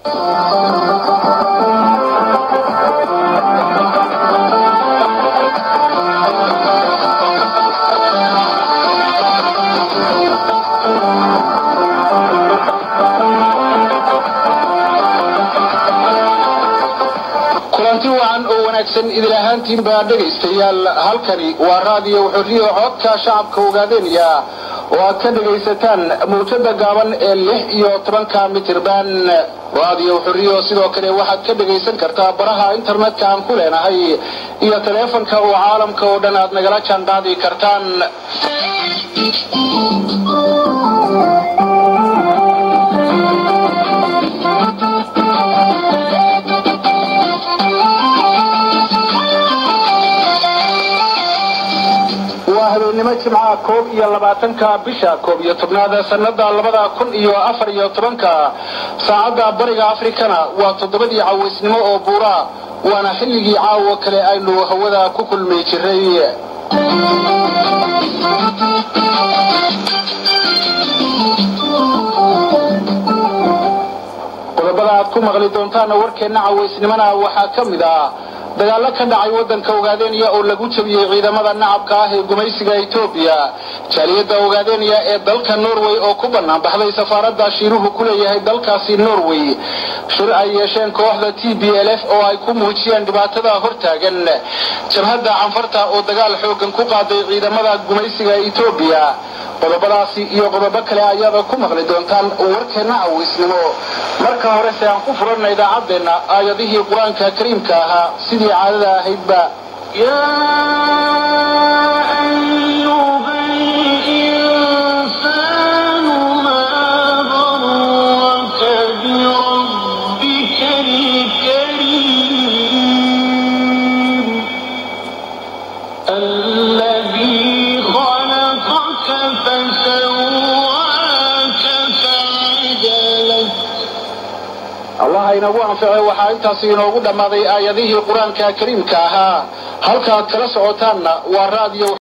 kulanti wacan oo wanaagsan idil ahaantiin baa dhegaystayaal halkani waa raadiyo xorriyo codka shacabka ogaadeynaya oo aad ka dhegaysataan mawjada gaaban ee lix iyo tobanka mitirban raadiyo xorriyo sidoo kale waxaad ka dhegaysan kartaa baraha internetka aan ku leenahay iyo taleefanka oo caalamka oo dhan aad nagala jaanqaadi kartaan waa habeennimo jimcaha koob iyo labaatanka bisha koob iyo tobnaada sanada labada kun iyo afar iyo tobanka saacadda bariga afrikana waa toddobadii cawaysnimo oo buura waana xilligii caawo kale aynu hawada ku kulmi jiray qodobada aad ku maqli doontaana warkeenna cawaysnimona waxaa ka mid ah dagaallo ka dhacay waddanka ogaadeenya oo lagu jabiyey ciidamada nacabka ah ee gumaysiga etoobiya jaaliyadda ogaadeenya ee dalka norway oo ku bannaan baxday safaaradda shiiruhu ku leeyahay dalkaasi norway shir ay yeesheen kooxda t b l f oo ay ku muujiyeen dhibaatada hortaagan jabhadda canfarta oo dagaal xoogan ku qaaday ciidamada gumaysiga etoobiya qodobadaasi iyo qodobo kale ayaada ku maqli doontaan warkeenna cawaysnimo marka horese aan ku furanna idaacaddeenna aayadihii qur-aanka kariimka ahaa sidii caadada ahaydba الذي خلقك فسواك فعدلك allah inagu anficay waxaa intaasi inoogu dhammaaday aayadihii qur-aanka kariimka ahaa halkaad kala socotaanna waa raadiyo